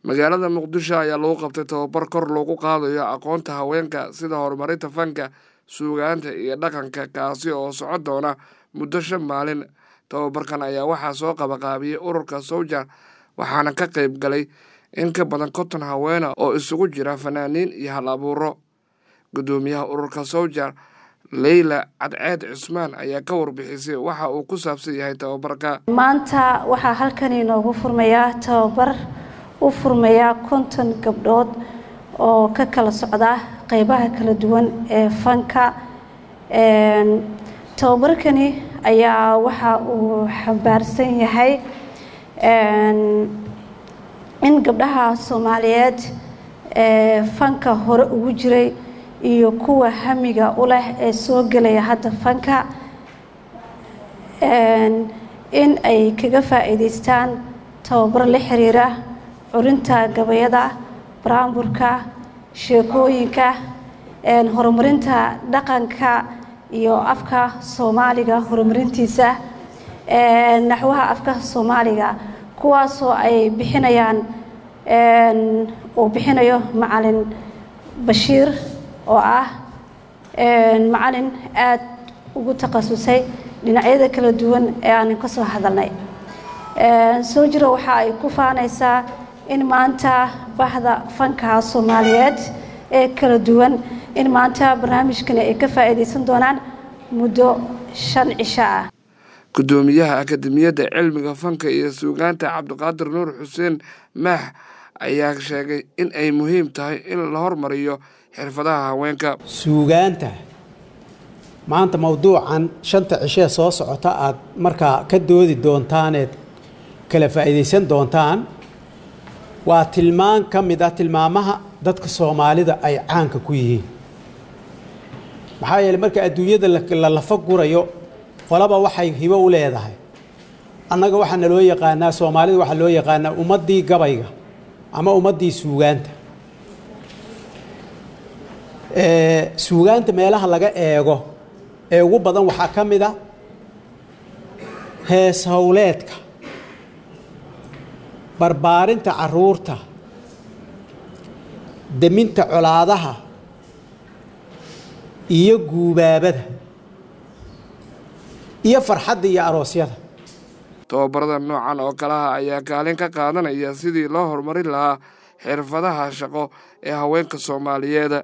magaalada muqdisho ayaa lagu qabtay tababar kor loogu qaadayo aqoonta haweenka sida horumarinta fanka suugaanta iyo dhaqanka kaasi oo socon doona muddo shan maalin tababarkan ayaa waxaa soo qabaqaabiyey ururka sowja waxaana ka qayb galay in ka badan konton haweena oo isugu jira fanaaniin iyo hal abuuro guddoomiyaha ururka sowja leyla cadceed cusmaan ayaa ka warbixisay waxa uu ku saabsan yahay tababarka maanta waxaa halkan inoogu furmayaa tababar u furmayaa konton gabdhood oo ka kala socda qeybaha kala duwan ee fanka tababarkani ayaa waxa uu xambaarsan yahay in gabdhaha soomaaliyeed ee fanka hore ugu jiray iyo kuwa hamiga u leh ee soo gelaya hadda fanka in ay kaga faa'iidaystaan tababar la xiriira curinta gabayada baraamburka sheekooyinka horumarinta dhaqanka iyo afka soomaaliga horumarintiisa naxwaha afka soomaaliga kuwaasoo ay bixinayaan uu bixinayo macalin bashiir oo ah macalin aada ugu takhasusay dhinacyada kala duwan ee aanan ka soo hadalnay soo jiro waxa ay ku faanaysaa in maanta bahda fanka soomaaliyeed ee kala duwan in maanta barnaamijkani ay ka faa'iidaysan doonaan muddo shan cisho ah guddoomiyaha akademiyadda cilmiga fanka iyo suugaanta cabdiqaadir nuur xuseen maax ayaa sheegay in ay muhiim tahay in la hormariyo xirfadaha haweenka suugaanta maanta mowduucan shanta cishee soo socota aad markaa ka doodi doontaan eed kala faa'iidaysan doontaan waa tilmaan ka mid ah tilmaamaha dadka soomaalida ay caanka ku yihiin maxaa yeele marka adduunyada la lafa gurayo qolaba waxay hibo u leedahay annaga waxaa naloo yaqaanaa soomaalida waxaa loo yaqaanaa ummaddii gabayga ama ummaddii suugaanta suugaanta meelaha laga eego ee ugu badan waxaa ka mid a hees howleedka barbaarinta caruurta deminta colaadaha iyo guubaabada iyo farxadda iyo aroosyada tababarada noocan oo kalaha ayaa kaalin ka qaadanaya sidii loo horumarin lahaa xirfadaha shaqo ee haweenka soomaaliyeed